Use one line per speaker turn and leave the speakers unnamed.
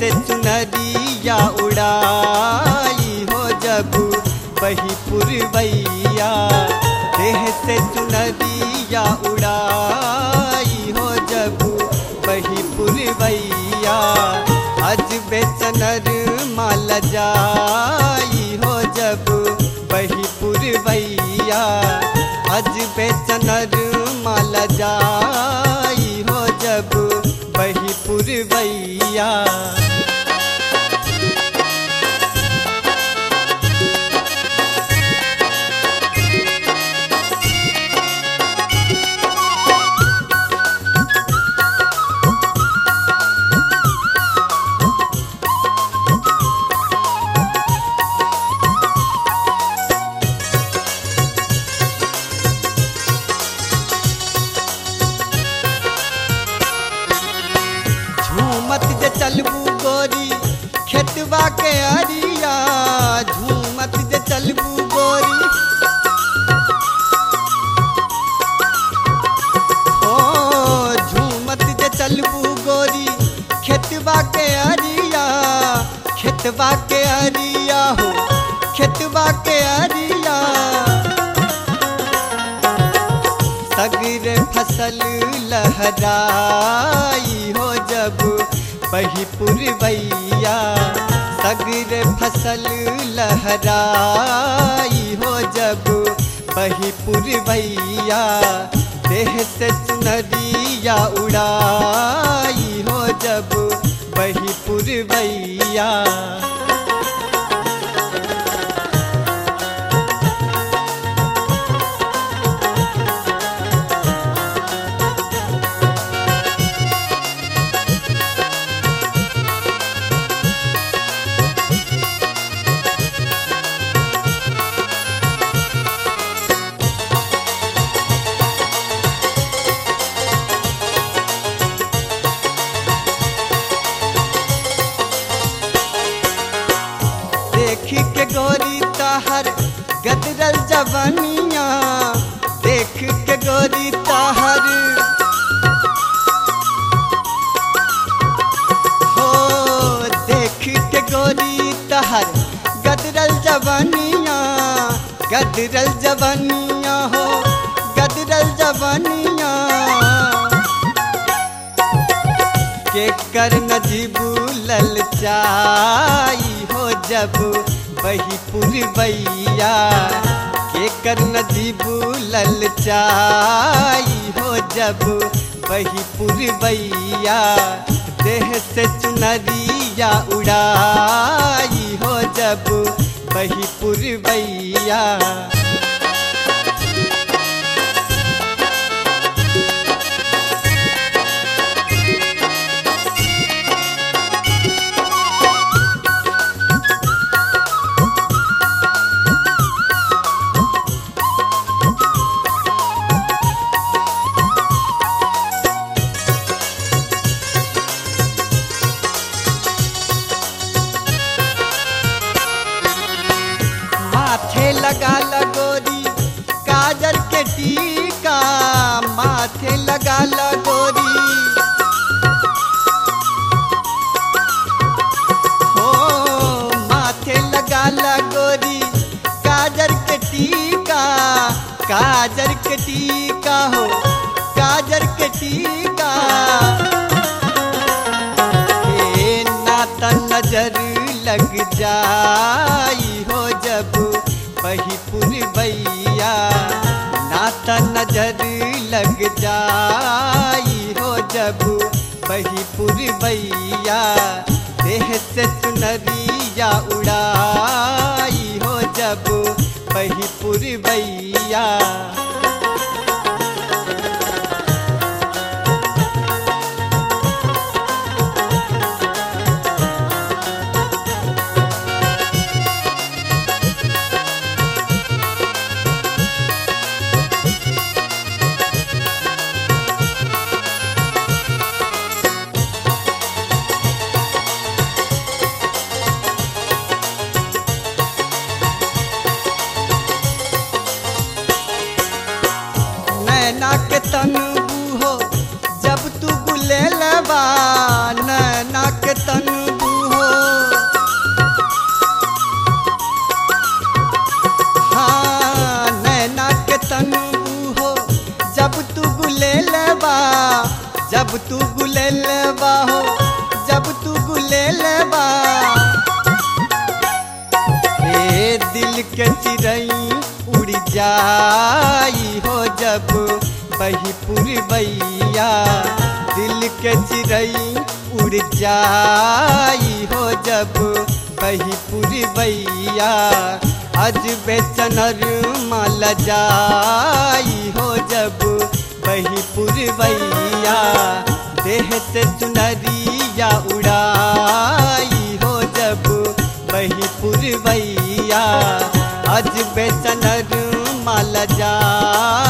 से चुनरिया उड़ाई हो जब बही पुरवैया देह से चुनरिया उड़ाई हो जब बही पुरवैया अज बेचनर माल जाई हो जब बही पुरवैया अज बेचनर माल जाई हो जब बही पुरवैया झूमत जे चलबू गोरी खेतवा के अरिया झूमत जे चलबू गोरी ओ झूमत जे चलबू गोरी खेतवा के अरिया खेतवा के अरिया हो खेतवा के अरिया सगर फसल लहराई हो जब बही पुरवैया सगर फसल लहराई हो जब बही पुरवैया देह से चुनरिया उड़ाई हो जब बही पुरवैया देखी के गोरी ताहर गदरल जवनिया देख के गोरी ताहर हो देख के गोरी ताहर गदरल जवनिया गदरल जवनिया हो गदरल जवनिया के कर नजीबू ललचाई हो जब बही पुरवैया के कर नजीबू ललचाई हो जब बही पुरवैया देह से चुनरिया उड़ाई हो जब बही पुरवैया माथे लगा लगोरी काजल के टीका माथे लगा लगोरी हो माथे लगा लगोरी काजल के टीका काजल के टीका हो काजल के टीका हे नाता नजर लग जाई हो जब बही पुरवैया नाता नजर लग जाई हो जब बही पुरवैया देह से चुनरिया उड़ाई हो जब बही पुरवैया जाई हो जब बही पुरवैया दिल के चिड़ई उड़ जाई हो जब बही पुरवैया अज बेचनर माल जाई हो जब बही पुरवैया देह से चुनरिया उड़ाई हो जब बही पुरवैया अज बेचनर माल जा